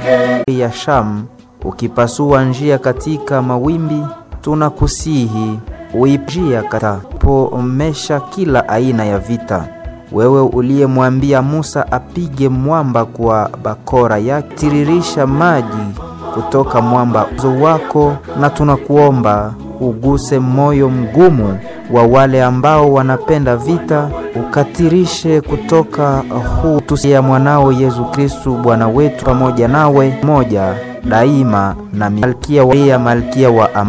ya Shamu, ukipasua njia katika mawimbi, tunakusihi uipjia katapomesha kila aina ya vita. Wewe uliyemwambia Musa apige mwamba kwa bakora yake, tiririsha maji kutoka mwamba uzo wako, na tunakuomba uguse moyo mgumu wa wale ambao wanapenda vita, ukatirishe kutoka huu tusia mwanao Yesu Kristu Bwana wetu, pamoja nawe moja daima na malkia wa malkia wa